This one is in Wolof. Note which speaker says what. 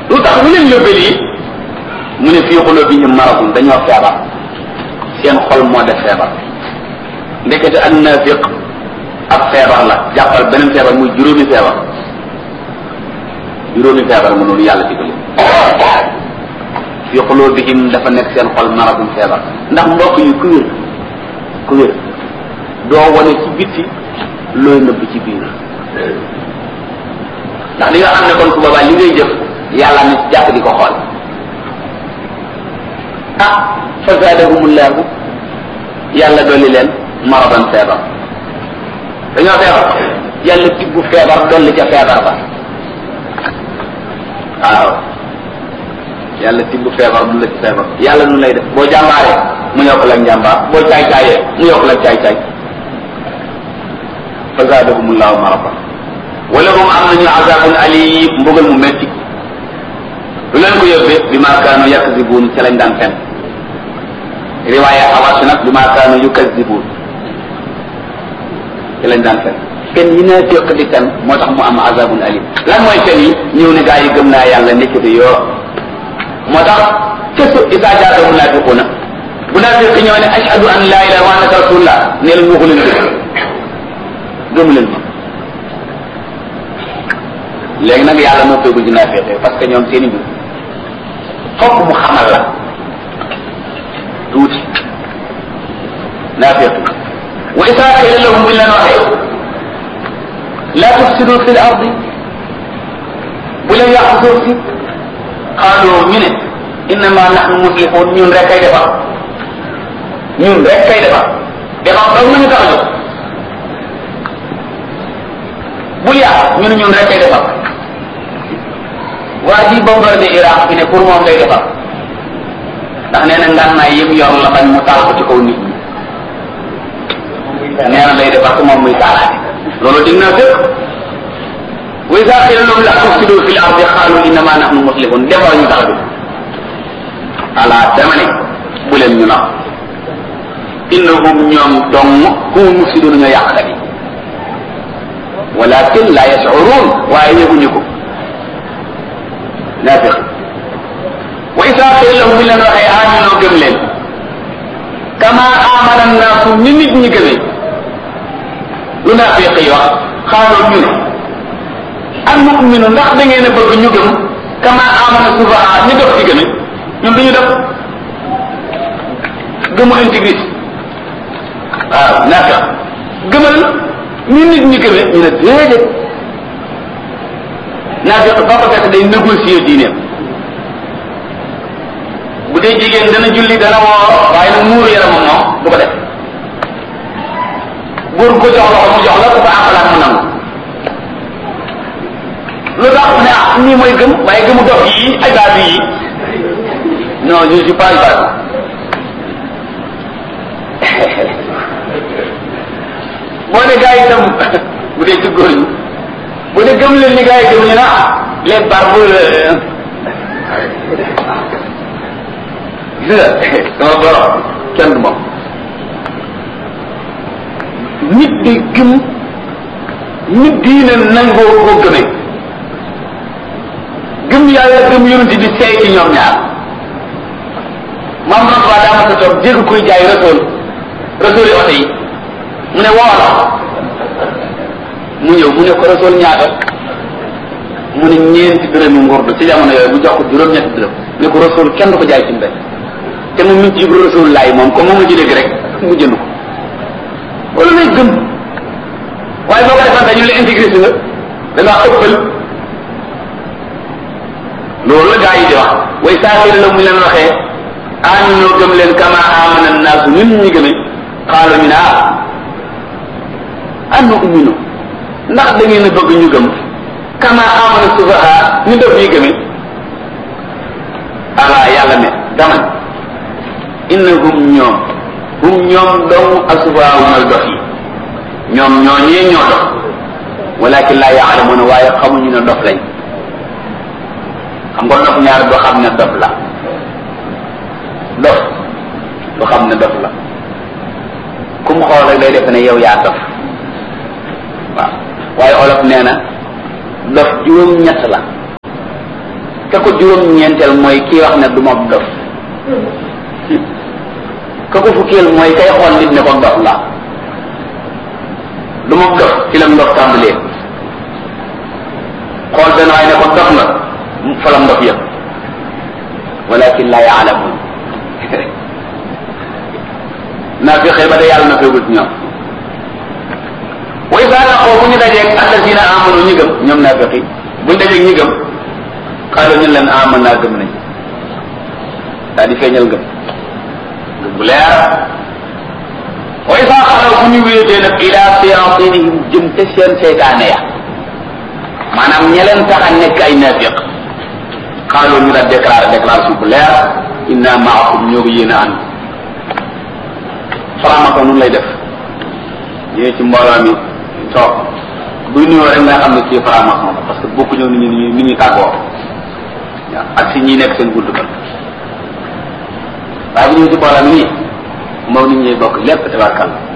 Speaker 1: lu tax lu leen yóbbee lii mu ne fii qulubihim maradun dañoo feebar seen xol moo def feebar ndekete ak naafiq ab feebar la jàppal beneen feebar muy juróomi feebar juróomi feebar mu noonu yàlla digal fi qulubihim dafa nekk seen xol maradun feebar ndax mbokk yi ku wér ku wér doo wane ci bitti looy nëbb ci biir ndax li nga xam ne kon su boobaa li ngay jëf yàlla ne jàpp di ko xool ah fa zaadahumullahu yàlla dolli leen maradan feebar dañoo feebar yàlla tibbu feebar dolli ca feebar ba waaw yàlla tibbu feebar du la ci feebar yàlla nu lay def boo jàmbaaree mu yokk la njàmbaar boo caay caayee mu yokk la caay caay fa zaadahumullahu maradan wala hum am nañu azabun alim mbugal mu metti lu leen ko yóbbee bi ma kaanu yakzibuun ca lañ daan fen riwaaya awasu nag bi ma kaanu yukazibuun ca lañ daan fen fen yi naa féq di fen moo tax mu am azabun alim lan mooy fen yi ñëw ne gaa yi gëm naa yàlla nekkati yoo moo tax kesu isa jaata munafiquuna munafiq ñëw ne ashhadu an la ilaha wa annaka rasulullah ne leen waxu leen dëgg gëmu leen ma léegi nag yàlla moo toogul ci naafeqe parce que ñoom seen i mbir fokk mu xamal la tuuti naafeqe wa isa qila lahum buñ leen waxee la tufsidu fi l ardi bu leen yàqu suuf si xaalu ñu ne innama nahnu muslihun ñun rek kay defar ñun rek kay defar defar dong nañu tax a jóg bul yàq ñu ne ñun rek kay defar waa ji bombardé Irak fi ne pour moom lay defar ndax nee na ngànnaay yëpp yor la bañ mu taal ko ci kaw nit ñi nee na lay defar ko moom muy taalaate loolu dig naa fépp wa iza qila lahum la tufsidu fil ardi qalu innama nahnu muslihun defar ñu tax bi ala dama ne bu leen ñu nax innahum ñoom dong hum mufsidun ñoo yàqkat yi walakin la yashurun waaye yëguñu ko naafiq wa isa qila lahum bi leen waxee aminoo gëm leen kama amana naasu ni nit ñi gëmee lu naafiq yi wax xaaloo ñu ne an nu'minu ndax da ngeen a bëgg ñu gëm kama amana sufaha ñu def ci gëme ñun duñu def gëmu intégrité waaw naafiq gëmal ni nit ñi gëmee ñu ne déedéet naafiq ba ko fekk day négocier diineem bu dee jigéen dana julli dana woor waaye nag muuru yaramam moom du ko def góor ko jox loxo mu jox la ku ko àqalaat mu nangu lu tax mu ne ah nii mooy gëm waaye gëmu dof yi ay baatu yi non je suis pas baatu boo ne gars yi itam bu dee ci góor ñi bu dee gëm leen ni gars yi gëm ñu ne ah les barbes gis nga sama borom kenn du moom nit di gëm nit diine nangoo koo gëmee gëm yàlla gëm yonent di seey ci ñoom ñaar maam Rasuul daa ma sa toog dégg kuy jaay Rasuul Rasuul yi oto yi mu ne woo la mu ñëw mu ne ko Rasuul ñaata mu ne ñeenti dërëmi ngurdu ci jamono yooyu bu jox ko juróom-ñetti dërëm ne ko Rasuul kenn du ko jaay ci mbéy te mu ngi ci Ibra Rasuul laay moom comme moom la ci dégg rek mu jënd ko wala lay gëm waaye boo ko defal dañu la intégré si nga da ngaa ëppal loolu la gaa yi di wax way saafiri la mu leen waxee aminoo gëm leen kama amana naasu ñun ñi gëme xaalo ñu ne ah annu uminu ndax da ngeen a bëgg ñu gëm kama amana sufaha ñu def ñuy gëme ala yàlla ne dama innahum ñoom hum ñoom dong asufaha mooy dox yi ñoom ñoo ñee ñoo dox walakin laa yaalamuna waaye xamuñu ne dof lañ xam nga dof ñaar doo xam ne dof la dof doo xam ne dof la ku mu xool rek day defe ne yow yaa dof waaw waaye olof nee na dof juróom ñett la ka ko juróom-ñeenteel mooy kii wax ne du ma dof ka ko fukkeel mooy kay xool nit ne ko dof la du ma dof ci la ndof tàmbalee xool benn waay ne ko dof nga fa la ndof yëpp walakin la yaalamun naa fi xëy ba de yàlla na feegul ci ñoom wa isa laqoo bu ñu dajeeg alladina amanu ñi gëm ñoom naa feqi bu ñu dajeeg ñi gëm xaaral ñu leen aman naa gëm nañ daa di feeñal ngëm ngëm bu leer wa isa xalaw bu ñu wéetee nag ila séantinihim jëm te seen seytaane ya maanaam ña leen tax a nekk ay naafiq xaaloo ñu daal déclaré déclaration bu leer inna maakum ñoo ko yéen a ànd faramako nun lay def ñëwee ci mbooloo mi toog buy nuyoo rek nga xam ne kii faramako moom parce que bokku ñëw nit ñi nit ñi tàggoo waaw ak si ñi nekk seen buntu ba waaye bu ñëwee ci mbooloo mi nii moom nit ñi bokk lépp tabarkal